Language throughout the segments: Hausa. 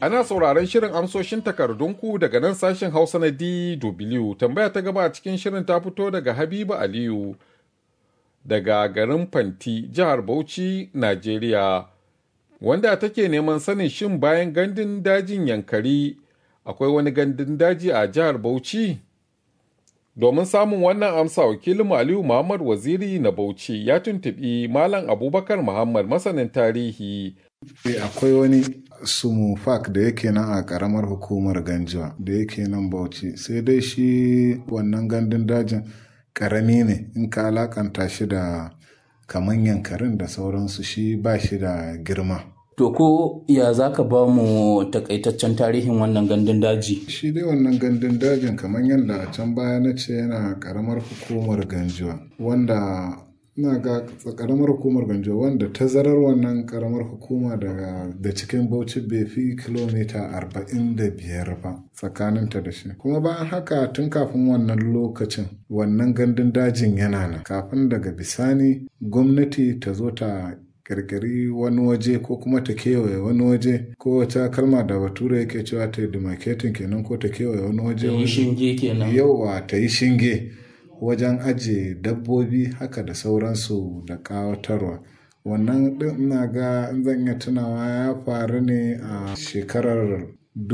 Ana sauraron shirin amsoshin takardunku daga nan sashen Hausa na DW. Tambaya ta gaba a cikin shirin ta fito daga Habiba Aliyu daga garin Fanti, jihar Bauchi, Najeriya. Wanda take neman sanin shin bayan gandun dajin Yankari akwai wani gandun daji a jihar Bauchi? Domin samun wannan amsa wakilin Aliyu Muhammad Waziri na Bauchi ya tuntuɓi Malam Abubakar Muhammad masanin tarihi. akwai wani sumu fak da yake nan a karamar hukumar ganjuwa da yake nan bauchi sai dai shi wannan gandun dajin karami ne in ka alakanta shi da kaman yankarin da sauransu shi ba shi da girma To ko ya za ka ba mu takaitaccen tarihin wannan gandun daji? shi dai wannan gandun dajin kamar yadda a can baya na ce yana karamar hukumar ganjuwa wanda ina ga karamar hukumar ganjo wanda tazarar wannan karamar hukuma daga da cikin bauchi bai fi kilomita 45 ba tsakaninta da shi kuma bayan haka tun kafin wannan lokacin wannan gandun dajin yana nan kafin daga bisani gwamnati ta zo ta kirkiri wani waje ko kuma ta kewaye wani waje ko wata kalma da bature yake cewa ta yi demarcating kenan ko ta kewaye wani waje yi shinge kenan yauwa ta yi shinge wajen ajiye dabbobi haka da sauransu da ƙawatarwa wannan ɗin ina ga in zan iya tunawa ya faru ne a shekarar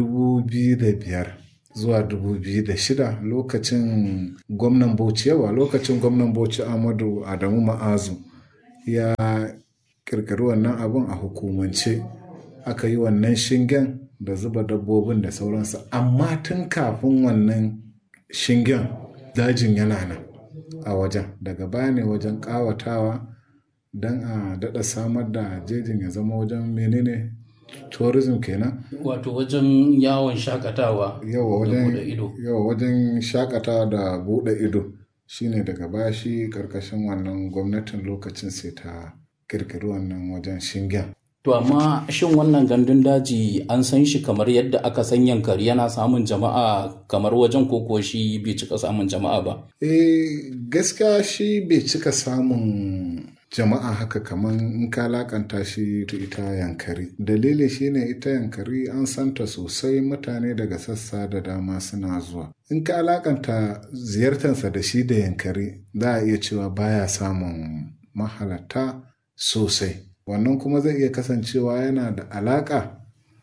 2005 zuwa 2006 lokacin gwamnan bauchi yawa lokacin gwamnan bauchi amadu adamu ma'azu ya kirkiri wannan abun a hukumance aka yi wannan shingen da zuba dabbobin da sauransu amma tun kafin wannan shingen dajin yana nan a wajen daga baya ne wajen ƙawatawa don a daɗa samar da jejin ya zama wajen menene tourism kenan Wato wajen yawon shakatawa yawa da wajen buɗe ido. yawa wajen shakatawa da buɗe ido shine daga baya shi karkashin wannan gwamnatin lokacin sai ta kirkiri wannan wajen shingen To amma shin wannan gandun daji an san shi kamar yadda aka san yankari yana samun jama'a kamar wajen koko shi bai cika samun jama'a ba. Eh gaskiya shi bai cika samun jama'a haka kamar in ka lakanta shi ta ita yankari. Dalili shine ita yankari an santa sosai mutane daga sassa da dama suna zuwa. In ka alakanta ziyartarsa da shi da yankari za a iya cewa baya samun mahalarta sosai. Wannan kuma zai iya kasancewa yana da alaka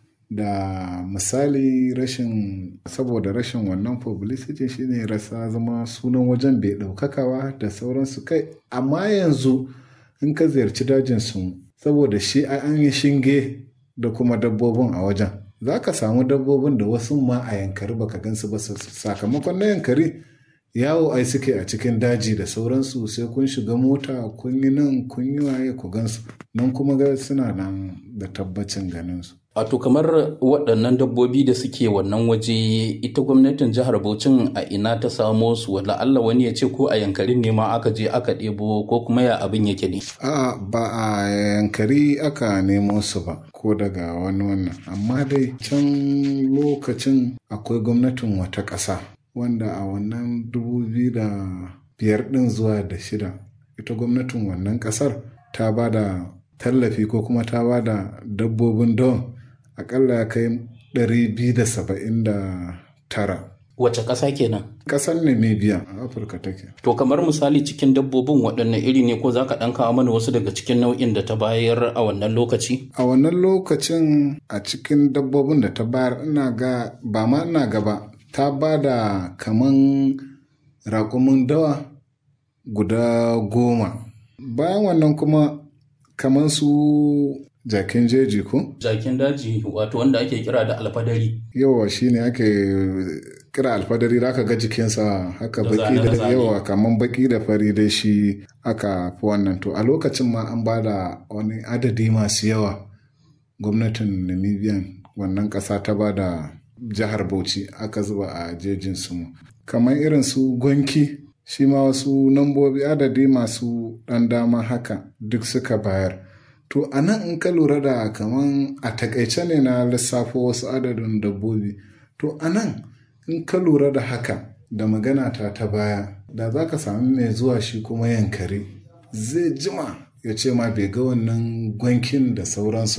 da misali rashin saboda rashin wannan publicity shine rasa zama sunan wajen bai ɗaukakawa da sauransu kai amma yanzu in ka ziyarci dajin su saboda shi ai an yi shinge da kuma dabbobin a wajen za ka samu dabbobin da wasu ma a yankari baka gansu ba sakamakon na yankari yawo ai suke a cikin daji da sauransu sai kun shiga mota kun yi nan kun yi waye ku gansu nan kuma ga suna nan da tabbacin ganinsu Wato kamar waɗannan dabbobi da suke wannan waje ita gwamnatin jihar Bauchin a ina ta samo su wala Allah wani ya ce ko a yankarin ne ma aka je aka ɗebo ko kuma ya abin yake ne. a ba a yankari aka nemo su ba ko daga wani wannan amma dai can lokacin akwai gwamnatin wata ƙasa wanda a wannan dubu biyu da biyar ɗin zuwa da shida ita gwamnatin wannan ƙasar ta ba da tallafi ko kuma ta ba da dabbobin don akalla ya kai 279 Wace ƙasa kenan? ƙasar namibia a afirka take To kamar misali cikin dabbobin waɗanne iri ne ko za ka ɗan kawo mana wasu daga cikin nau'in da ta bayar a wannan lokaci? a wannan lokacin a cikin dabbobin da ta bayar ina ga ba ma ina gaba ta ba da kaman raƙumin dawa guda goma bayan wannan kuma kaman su jakin jeji ko Jakin daji wato wanda ake kira da alfadari. yawa shine ake kira alfadari da aka ga jikinsa haka Da baki da zane-zane. yawa kaman baki da fari dai shi aka fi wannan to a lokacin ma an ba da wani adadi masu yawa gwamnatin namibian wannan ƙasa ta ba da jihar bauchi aka zuba a jejin su kamar irin su gwanki shi ma wasu nambobi adadi masu ɗan dama haka duk suka bayar to a nan in ka lura da kaman a takaice ne na lissafo wasu adadin dabbobi to a nan in ka lura da haka da magana ta ta baya da za ka sami mai zuwa shi kuma yankari zai jima ya ce ma bai ga wannan gwankin da sauransu ba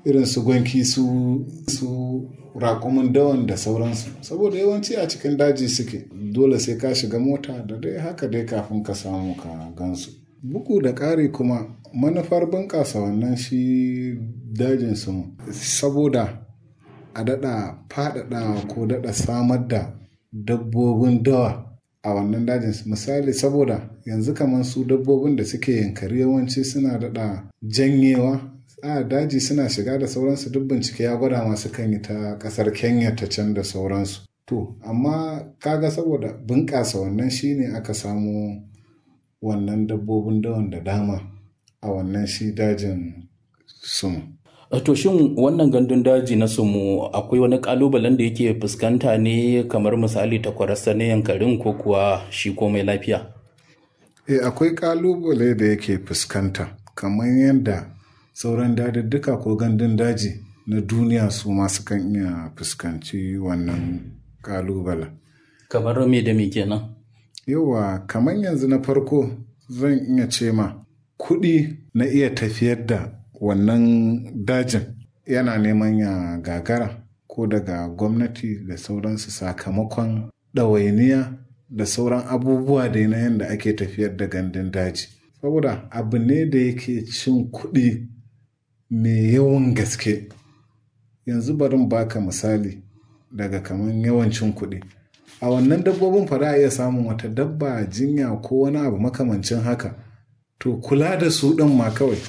irin su gwanki su su raƙumin dawan da sauransu saboda yawanci a cikin daji suke dole sai ka shiga mota da dai haka dai kafin ka samu ka gansu bugu da ƙari kuma manufar bunƙasa wannan shi dajin su saboda a daɗa faɗaɗa ko daɗa samar da dabbobin dawa a wannan dajin misali saboda yanzu kamar su dabbobin da suke yankari yawanci suna daɗa janyewa a daji suna shiga da sauransu duk bincike ya gwada masu kan yi ta ƙasar kenya ta can da sauransu to amma kaga saboda bunƙasa wannan shine aka samu wannan dabbobin dawan da dama a wannan shi dajin sumu To shin wannan gandun daji na sumu akwai wani kalubalen da yake fuskanta ne kamar misali takwarasta na yankarin ko kuwa shi komai lafiya? E akwai kalubale da yake fuskanta kamar yadda sauran dadadduka ko gandun daji na duniya su masu kan iya fuskanci wannan kalubalen. Kamar me da me kenan? Yawa kamar yanzu na farko zan iya ce ma kuɗi na iya tafiyar da wannan dajin yana neman ya gagara ko daga gwamnati da sauransu sakamakon ɗawainiya da sauran abubuwa da na yadda ake tafiyar da gandun daji saboda abu ne da yake cin kuɗi mai yawan gaske yanzu barin baka misali daga kaman yawancin kuɗi a wannan dabbobin fa a iya samun wata dabba jinya ko wani abu makamancin haka to kula da su ɗin ma kawai